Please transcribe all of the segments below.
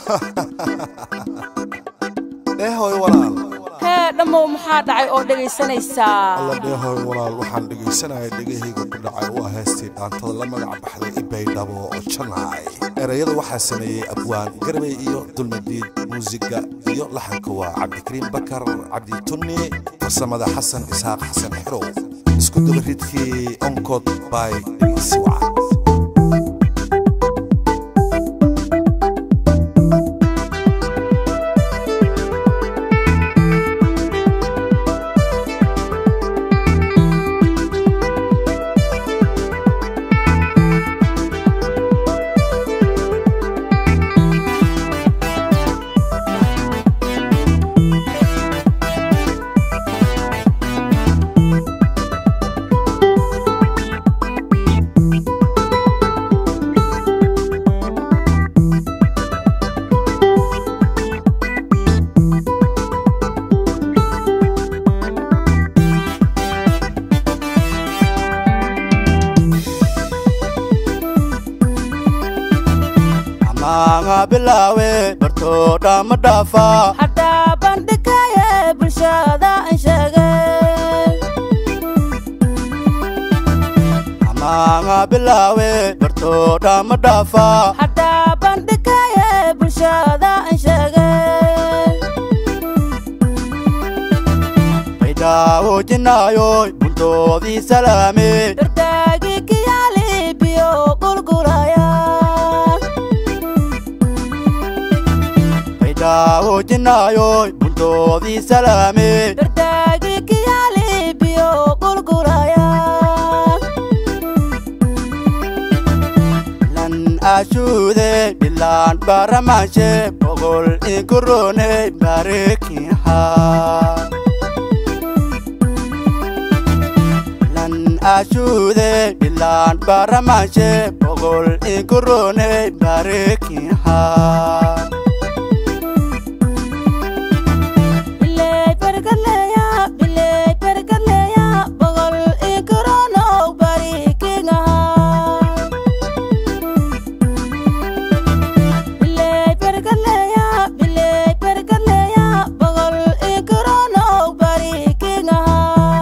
dheehoy walaal hee dhammow maxaa dhacay oo dhegaysanaysaa alla dheehoy walaal waxaan dhegaysanaya dhegahayga ku dhacay waa heestii dhaantada la magac baxday ibaydhabo oo janaay erayada waxaa sameeyey abwaan garbay iyo dulmadiid muusiga iyo laxanka waa cabdikariim bakar cabdi tunni farsamada xasan isxaaq xasan xerow isku dabaridkii onkod by dhegaysiwac amaanga bilaawe bartoodha ma dhaafa haddaa bandhigaaye bulshada aan sheegay amaanga bilaawe bartoodha ma dhaafa haddaa bandhigaaye bulshada aan sheegay baydhaawo jinaayoy buntoodii salaame dardaagii kiyaali biyo qulqulaya baydhaawo jinaayoy buntoodii salaame dardaagii kiyaali biyo qulqulaya lan ashuude bilaan baramaanshe boqol inkuroone barekiha lan ashuude bilaan baramaanshe boqol inkuroone barekiha biley bargaleya biley bargaleya boqol inkoronow bari kingaha biley bargaleya biley bargaleya boqol inkoronow bari kingaha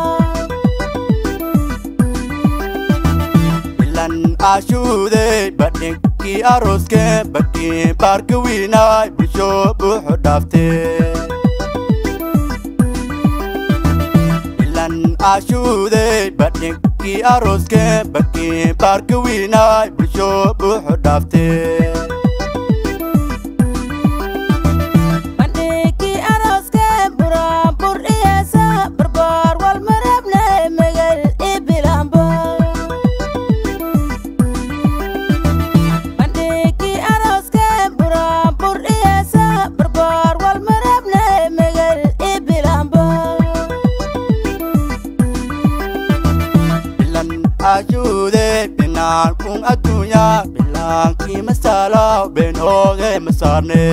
bilan ashuude badhinkii arooske badhii baarka wiinaay bulsho buuxu dhaafte bilan ashuude badhinkii arooske badhii baarka wiinaay bulsho buuxu dhaafte bandhigii arooske buraanbur iyeesa barbaar walmarabne megal ibilaamba bandhigii arooske buraanbur iyeesa barbaar walmarabne megal ibilaamba bilan ashuude binaan kun adduunya bilaankii masaalaw been ooge masaarne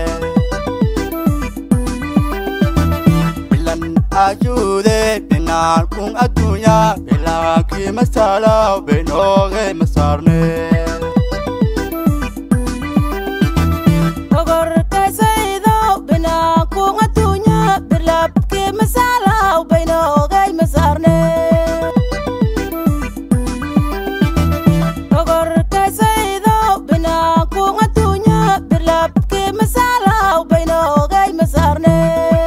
bilan ashuude binaan kun adduunya bilaankii masaalaw been ooge masaarne ogorkaysaydo binaanku adduunya birlabkii masaalaw baynoogay masaarne ogorkaysaydo binaanku adduunya birlabkii masaalaw baynoogay masaarne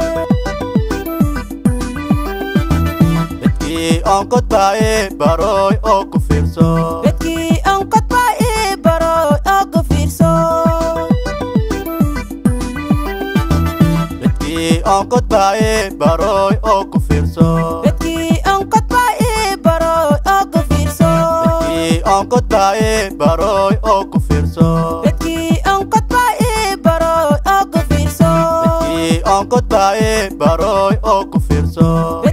dadkii onkod baaye barooy oo ku fiirso bedkii onkadba ii baroy oo ku fiirso dadkii onkod baaye barooy oo ku fiirso bedkii onkadba ii baroy oo ku fiirso dadkii onkod baaye barooy oo ku fiirso bedkii onkadba ii baroy oo ku fiirso dadkii onkod baaye barooy oo ku fiirso